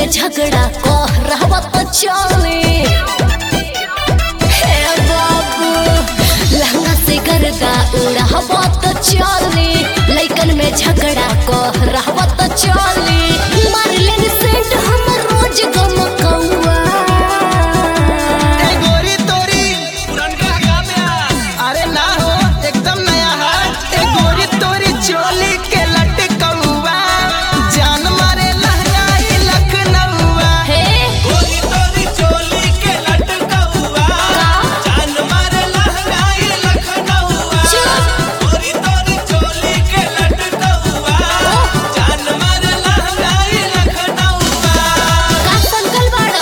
झगड़ा कह रहबा तो चले हे बाबू लहंगा से गर्दा उड़ाबा तो चले लइकन में झगड़ा कह रहबा तो चले मार लेन सेंट हम रोज गम कौआ ए गोरी तोरी पुरनका गाम्या अरे ना हो एकदम नया है ए गोरी तोरी चोली के लटकौआ जान मारे लहंगाई लखनऊआ हे गोरी तोरी चोली के लटकौआ जान मारे लहंगाई लखनऊआ चुप। गोरी तोरी चोली के लटकौआ जान मारे लहंगाई लखनऊआ का संकल बाड़ा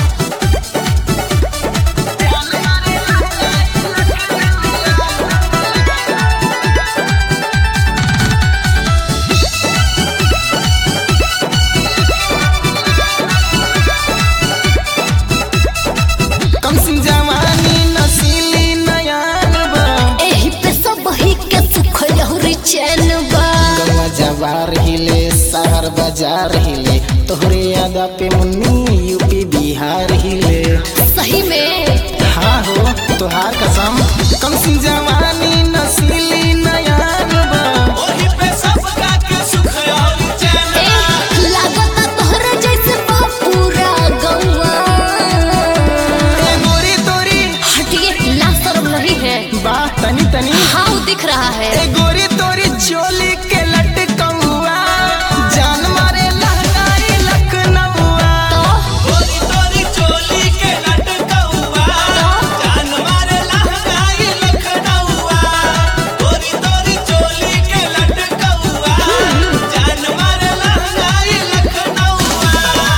कम सिंह जवानी नसीली नयान बा एही पे सब ही के सुख लहुरी चैन बा गंगा जवार हिले शहर बाजार हिले तोहरे यादा पे मुन्नी यूपी बिहार हिले सही में हाँ हो तोहार कसम कम सिंह जवानी नसीली नयान बा ओही पे सबका के सुख और चैन ए लागता तोहरे जैसे बा पूरा गौवा ए गोरी तोरी हटिए ला शर्म नहीं है बा तनी तनी हाँ वो दिख रहा है ए गोरी तोरी चोली के लटकौआ जान मारे लहंगाई लखनऊआ तो गोरी तोरी चोली के लटकौआ जान मारे लहंगाई लखनऊआ गोरी तोरी चोली के लटकौआ जान मारे लहंगाई लखनऊआ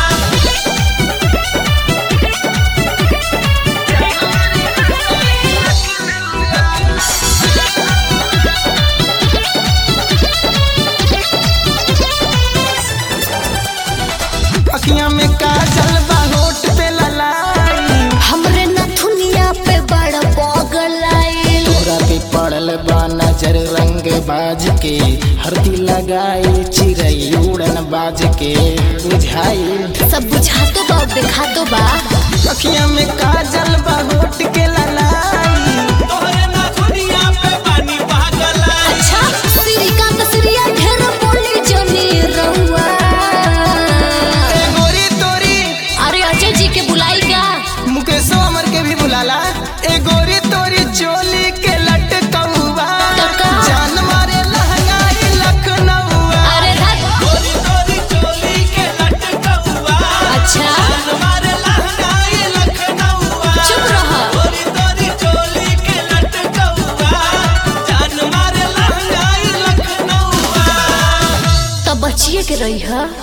अखियां में काजल बा होठ पे ललाई हमरे नथुनिया पे बड़ा पगल आइल तोरा पे पड़ल बा नजर रंग बाज के हरदी लगाई चिड़ै उड़न बाज के बुझाई सब बुझा तो बा दिखा तो बा अखियां में काजल बा होठ के ललाई तोहरे ना दुनिया पे पानी पागल अच्छा श्रीकांत श्रिया ढेर बोली जनी रउआ ए गोरी तोरी अरे अजय जी के बुलाई का मुकेशो अमर के भी बुलाला ए गोरी तोरी चोली के लटकौआ टका। जान मारे लहंगाई लखनऊआ अरे धत गोरी तोरी चोली के लटकौआ अच्छा जान मारे लहंगाई लखनऊआ चुप रह गोरी तोरी चोली के लटकौआ जान मारे लहंगाई लखनऊआ तब बचिए के रही है